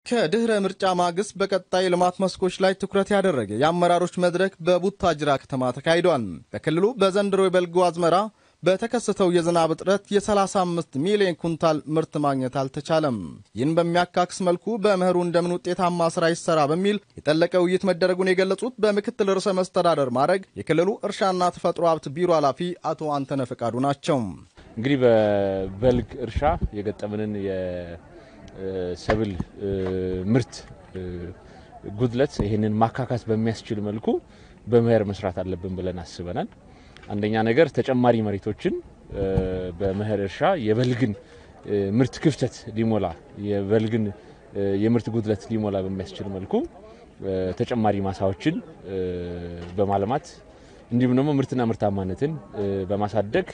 ከድኅረ ምርጫ ማግስት በቀጣይ ልማት መስኮች ላይ ትኩረት ያደረገ የአመራሮች መድረክ በቡታጅራ ከተማ ተካሂዷል። በክልሉ በዘንድሮ የበልግ አዝመራ በተከሰተው የዝናብ እጥረት የ35 ሚሊዮን ኩንታል ምርት ማግኘት አልተቻለም። ይህን በሚያካክስ መልኩ በመኸሩ እንደምን ውጤታማ ስራ ይሰራ በሚል የጠለቀ ውይይት መደረጉን የገለጹት በምክትል ርዕሰ መስተዳደር ማዕረግ የክልሉ እርሻና ተፈጥሮ ሀብት ቢሮ ኃላፊ አቶ አንተነ ፈቃዱ ናቸው። እንግዲህ በበልግ እርሻ የገጠምንን የሰብል ምርት ጉድለት ይህንን ማካካስ በሚያስችል መልኩ በመኸር መስራት አለብን ብለን አስበናል። አንደኛ ነገር ተጨማሪ መሬቶችን በመኸር እርሻ የበልግን ምርት ክፍተት ሊሞላ የበልግን የምርት ጉድለት ሊሞላ በሚያስችል መልኩ ተጨማሪ ማሳዎችን በማልማት እንዲሁም ደግሞ ምርትና ምርታማነትን በማሳደግ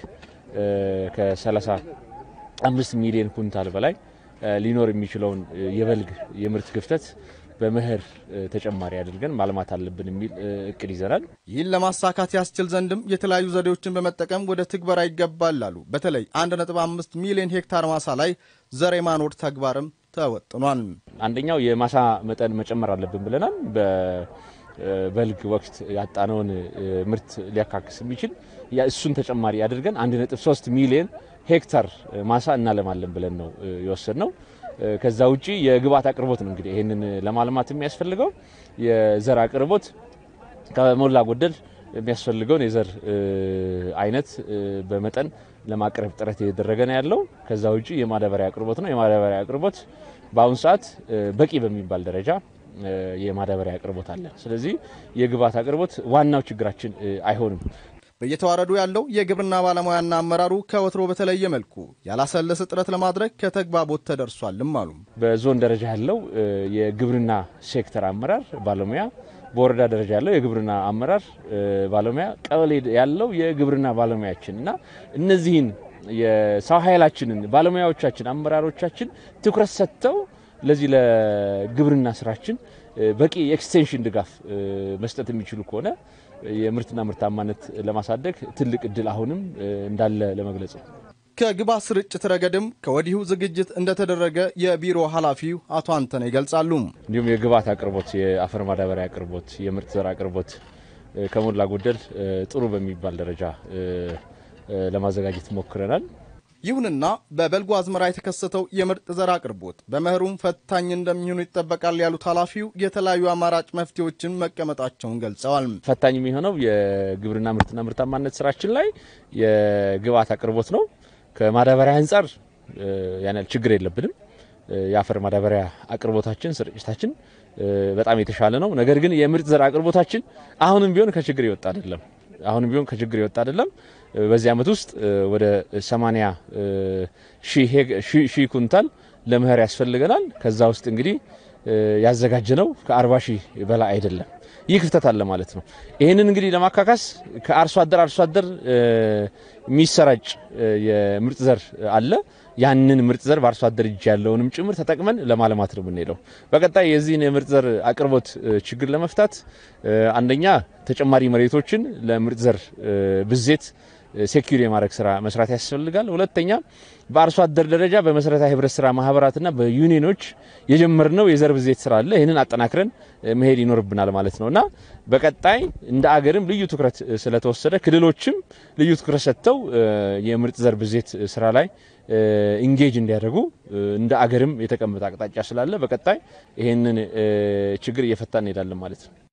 ከ35 ሚሊዮን ኩንታል በላይ ሊኖር የሚችለውን የበልግ የምርት ክፍተት በመኸር ተጨማሪ አድርገን ማልማት አለብን የሚል እቅድ ይዘናል። ይህን ለማሳካት ያስችል ዘንድም የተለያዩ ዘዴዎችን በመጠቀም ወደ ትግበራ ይገባል አሉ። በተለይ 1.5 ሚሊዮን ሄክታር ማሳ ላይ ዘር የማኖር ተግባርም ተወጥኗል። አንደኛው የማሳ መጠን መጨመር አለብን ብለናል። በበልግ ወቅት ያጣነውን ምርት ሊያካክስ የሚችል እሱን ተጨማሪ አድርገን 1.3 ሚሊዮን ሄክታር ማሳ እናለማለን ብለን ነው የወሰድነው። ከዛ ውጪ የግብአት አቅርቦት ነው እንግዲህ ይህንን ለማልማት የሚያስፈልገው የዘር አቅርቦት ከሞላ ጎደል የሚያስፈልገውን የዘር አይነት በመጠን ለማቅረብ ጥረት እየተደረገ ነው ያለው። ከዛ ውጪ የማዳበሪያ አቅርቦት ነው። የማዳበሪያ አቅርቦት በአሁኑ ሰዓት በቂ በሚባል ደረጃ የማዳበሪያ አቅርቦት አለ። ስለዚህ የግብአት አቅርቦት ዋናው ችግራችን አይሆንም። በየተዋረዱ ያለው የግብርና ባለሙያና አመራሩ ከወትሮ በተለየ መልኩ ያላሰለሰ ጥረት ለማድረግ ከተግባቦት ተደርሷልም አሉ። በዞን ደረጃ ያለው የግብርና ሴክተር አመራር ባለሙያ፣ በወረዳ ደረጃ ያለው የግብርና አመራር ባለሙያ፣ ቀበሌ ያለው የግብርና ባለሙያችን እና እነዚህን የሰው ኃይላችንን ባለሙያዎቻችን፣ አመራሮቻችን ትኩረት ሰጥተው ለዚህ ለግብርና ስራችን በቂ የኤክስቴንሽን ድጋፍ መስጠት የሚችሉ ከሆነ የምርትና ምርታማነት ለማሳደግ ትልቅ እድል አሁንም እንዳለ ለመግለጽ ነው። ከግብዓት ስርጭት ረገድም ከወዲሁ ዝግጅት እንደተደረገ የቢሮ ኃላፊው አቶ አንተነ ይገልጻሉ። እንዲሁም የግብዓት አቅርቦት፣ የአፈር ማዳበሪያ አቅርቦት፣ የምርጥ ዘር አቅርቦት ከሞላ ጎደል ጥሩ በሚባል ደረጃ ለማዘጋጀት ሞክረናል። ይሁንና በበልጉ አዝመራ የተከሰተው የምርጥ ዘር አቅርቦት በመኸሩም ፈታኝ እንደሚሆኑ ይጠበቃል ያሉት ኃላፊው የተለያዩ አማራጭ መፍትሄዎችን መቀመጣቸውን ገልጸዋል። ፈታኝ የሚሆነው የግብርና ምርትና ምርታማነት ስራችን ላይ የግብዓት አቅርቦት ነው። ከማዳበሪያ አንጻር ያን ያህል ችግር የለብንም። የአፈር ማዳበሪያ አቅርቦታችን፣ ስርጭታችን በጣም የተሻለ ነው። ነገር ግን የምርጥ ዘር አቅርቦታችን አሁንም ቢሆን ከችግር የወጣ አይደለም። አሁንም ቢሆን ከችግር የወጣ አይደለም። በዚህ ዓመት ውስጥ ወደ 80 ሺህ ኩንታል ለመኸር ያስፈልገናል። ከዛ ውስጥ እንግዲህ ያዘጋጀነው ከ40 ሺህ በላይ አይደለም። ይህ ክፍተት አለ ማለት ነው። ይህንን እንግዲህ ለማካካስ ከአርሶ አደር አርሶ አደር የሚሰራጭ የምርጥ ዘር አለ። ያንን ምርጥ ዘር በአርሶ አደር እጅ ያለውንም ጭምር ተጠቅመን ለማልማት ነው የምንሄደው። በቀጣይ የዚህን የምርጥ ዘር አቅርቦት ችግር ለመፍታት አንደኛ ተጨማሪ መሬቶችን ለምርጥ ዘር ብዜት ሴኪሪ የማድረግ ስራ መስራት ያስፈልጋል። ሁለተኛ በአርሶ አደር ደረጃ በመሰረታዊ ህብረት ስራ ማህበራትና በዩኒየኖች የጀመርነው የዘር ብዜት ስራ አለ። ይህንን አጠናክረን መሄድ ይኖርብናል ማለት ነው እና በቀጣይ እንደ አገርም ልዩ ትኩረት ስለተወሰደ ክልሎችም ልዩ ትኩረት ሰጥተው የምርጥ ዘር ብዜት ስራ ላይ ኢንጌጅ እንዲያደርጉ እንደ አገርም የተቀመጠ አቅጣጫ ስላለ በቀጣይ ይህንን ችግር እየፈታ እንሄዳለን ማለት ነው።